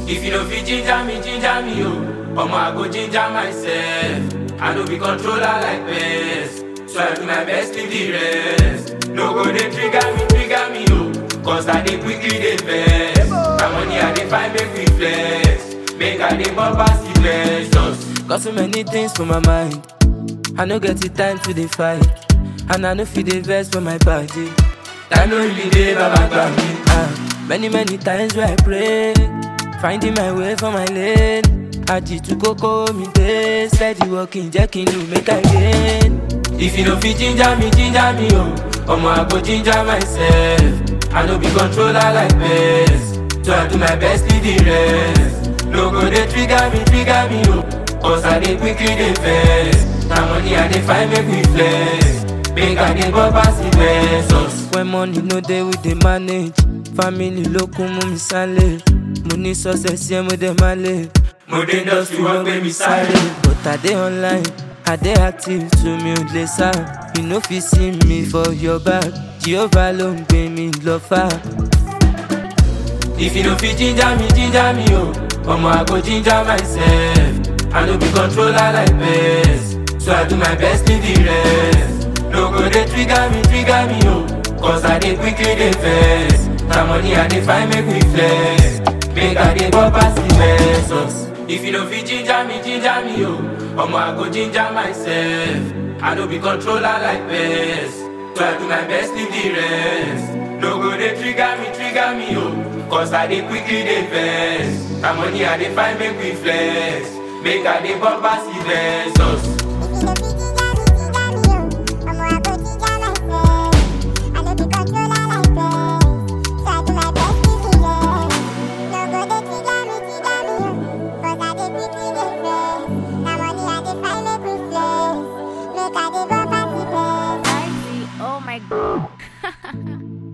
If you don't fit ginger me, ginger me, oh. Omo, I go ginger myself. I no be controller like best. So I do my best to the rest. No go they trigger me, trigger me, oh. Cause I dey quickly dey vex. My money I dey find make we flex. Make I dey bump pass the blessings. Got so many things for my mind. I no get the time to dey fight. And I no fit dey vex for my body. Time no really dey, baba gbà mí. Ah, many many times where I pray, finding my way for my lane. Àjìtú kókó mi dé, steady walking jẹ́ kí n lù make I gain. If you no fit ginger me, ginger me, oh. Omo, I go ginger myself. I no be controller like best. So I do my best to the rest. No go dey trigger me, trigger me, oh. Cause I dey quickly dey vex. Na money I dey find make we flex. Make I dey bump pass the blessings. When money no dey we dey manage. Family ló kún mú mi sálẹ̀. Mo ní success yẹn mo dẹ̀ máa lè. Mo dé industry wọ́n gbé mi sáré. But I dey online, I dey active to mi ò lè sá. You no fit see me for your back. Jehovah ló ń gbé mi lọ fà. If you no fit ginger me, ginger me, oh. Omo, I go ginger myself. I no be controller like best. So I do my best to the rest. No go dey trigger me, trigger me, oh. Cause I dey quickly dey vex. Na money I dey find make we flex. Make I dey bump pass the blessings. If you no fit ginger me, ginger me, oh. Omo, I go ginger myself. I no be controller like best. So I do my best to the rest. No go dey trigger me, trigger me, oh. Cause I dey quickly dey vex. Na money I dey find make we flex. Make I dey bump pass the blessings. Oh my god.